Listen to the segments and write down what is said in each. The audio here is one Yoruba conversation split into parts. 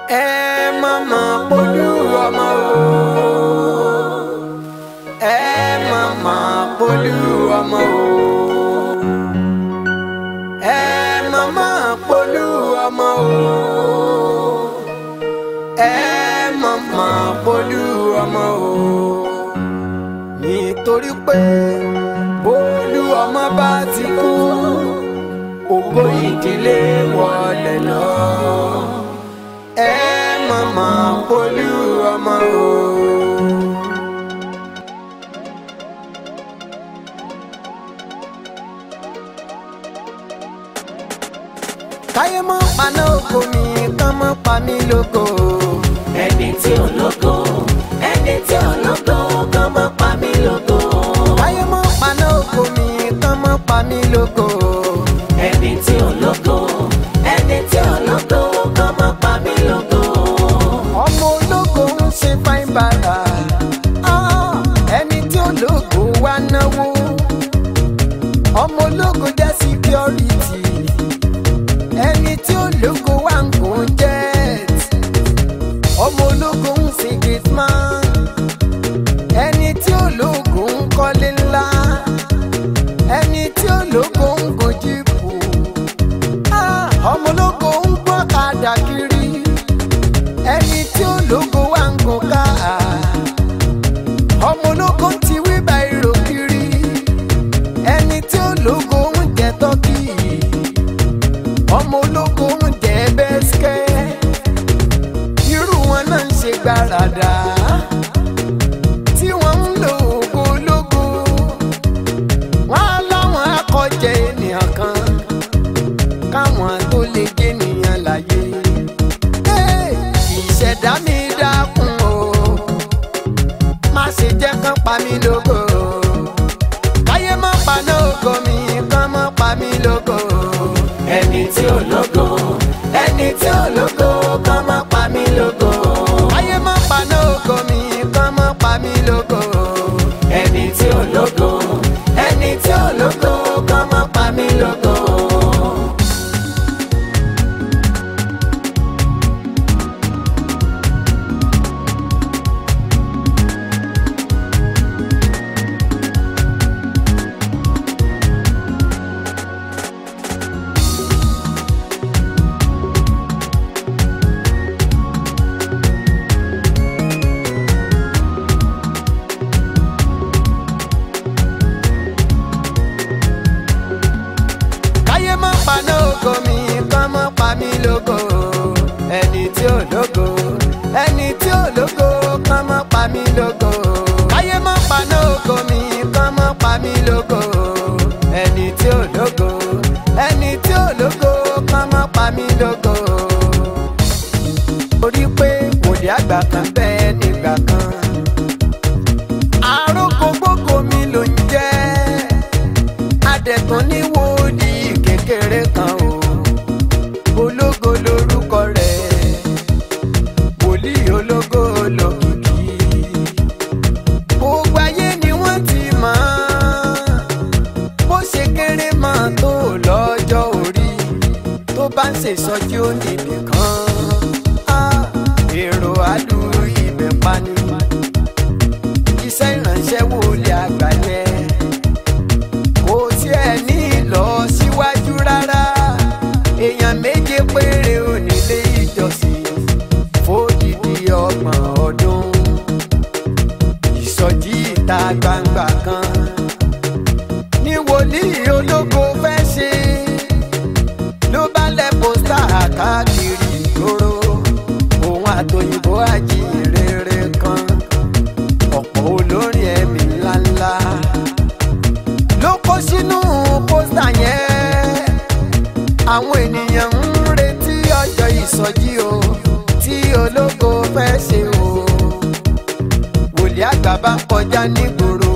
ẹ má má polú ọmọ o ẹ má má polú ọmọ o ẹ má má polú ọmọ o ẹ má má polú ọmọ o nítorí pé bólú ọmọ bá ti kú ògo ìdílé wọlé lọ ẹ má má polú ọmọ o. káyé mọ́ paná oko mi kán mọ́ pa mí lóko. ẹni tí ò lógo ẹni tí ò lógo kàn má pa mí lógo. káyé mọ́ paná oko mi kán mọ́ pa mí lóko. ẹni tí ò lógo ẹni tí ò lógo kàn má pa mí lógo. ọmọ ológo ń ṣe fáin bàrà Ah, ẹni tí ológo wá náwó ọmọ ológo jẹ́ security ẹni tí ológo wá ń gùn jet ọmọ ológo ń ṣe gate man ẹni tí ológo ń kọ́lé ńlá ẹni tí ológo ń gun jíìpù Ah, ọmọ ológo ń gbọ́ kadà kiri ẹni tí ológo wá ń gun ká ọmọ ológo ti wí báyìí kiri ẹni tí ológo ń jẹ tọ́kì ọmọ ológo ń jẹ bẹ́sikẹ́ irú wọn náà ń ṣe gbáradà tí wọ́n ń lo ògo ológo wọ́n á láwọn akọ̀jẹ̀ ènìyàn kan káwọn tó lè jẹ́ ènìyàn láyé ìṣẹ̀dá mi dákun o má ṣe jẹ́ kán pa mí lógo káyé má paná ògo mi kán má pa mí lógo ẹni tí ò lógo ẹni tí ò lógo kàn má pa mí lógo. káyé má paná ògo mi kán má pa mí lógo ẹni tí ò lógo ẹni tí ò lógo kàn má pa mí lógo. káyé má paná ògo mi kán má pa mí lógo ẹni tí ò lógo ẹni tí ò lógo kán má pa mí lógo káyé má paná ògo mi kán má pa mí lógo ẹni tí ò lógo ẹni tí ò lógo kán má pa mí lógo orí pé wòlíì àgbà kan bẹ́ẹ̀ nígbà kan àròkọ gbogbo mi ló ń jẹ́ adẹ̀tún ní wòlíì kékeré kan o ológo lorúkọ rẹ̀ wòlíì ológo lòkìkí gbogbo ayé ni wọ́n ti mọ̀ ọ́n bó ṣe kéré máa tó lọ́jọ́ orí tó bá ń ṣèṣọ́jú níbì kan Ah, èrò àdúrà ibẹ̀ pani iṣẹ́ ìránṣẹ́ wòlíì àgbà yẹn kò tiẹ̀ ní lọ síwájú rárá èèyàn méje péré ò nílé ìjọsìn fódìdí ọgbọ̀n ọdún ìsọjí ìta gbangba kan ní wòlíì ológo fẹ́ ṣe ló bá lẹ̀ pósítà káàkiri ìgboro òun àtòyìnbó àjíǹrere kan ọ̀pọ̀ olórin ẹ̀mí ńláńlá ló kó sínú pósítà yẹn àwọn ènìyàn ń retí ọjọ́ ìsọjí o tí ológo fẹ́ ṣe o wòlíì àgbà bá kọjá nígboro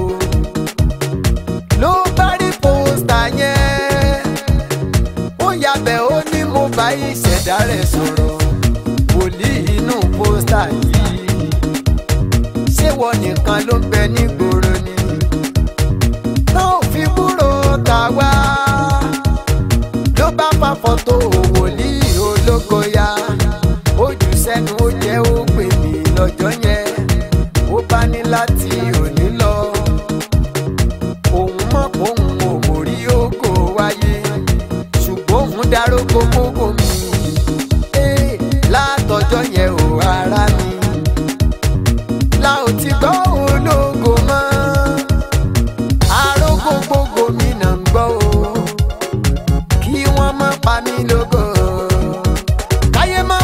ló bá rí pósítà yẹn ó yabẹ̀ ó ní mo bá ìṣẹ̀dá rẹ̀ sọ̀rọ̀ wòlíì inú pósítà yìí ṣé wọ́n nìkan ló ń bẹ nígboro ni tó fi kúrò tà wá ló bá fa fọ́tò wòlíì ológo ya ó jù sẹ́nu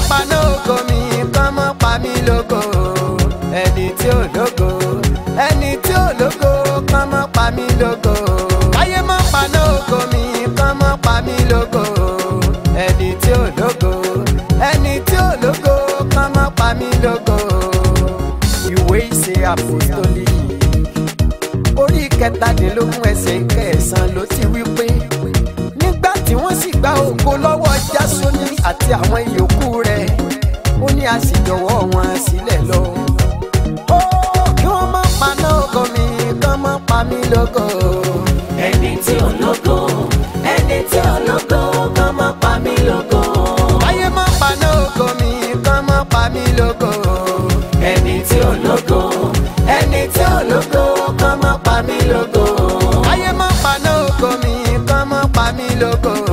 paná ògo mi kán mọ́ pa mí lógo ẹni tí ò lógo ẹni tí ò lógo kán mọ́ pa mí lógo káyé mọ́ paná ògo mi kán mọ́ pa mí lógo ẹni tí ò lógo ẹni tí ò lógo kán mọ́ pa mí lógo ìwé ìṣe àpòstólì orí kẹtàdínlógún ẹsẹ̀ kẹsàn-án ló ti wí pé nígbà tí wọ́n sì gba ògo lọ́wọ́ jásóní àti àwọn ìyókù rẹ̀ ó ní a sì jọ̀wọ́ wọn sílẹ̀ lọ. ó kí wọ́n má paná ògo mi kán má pa mí lógo. ẹni tí ò lógo ẹni tí ò lógo kán má pa mí lógo. káyé má paná ògo mi kán má pa mí lógo. ẹni tí ò lógo ẹni tí ò lógo kán má pa mí lógo. káyé má paná ògo mi kán má pa mí lógo.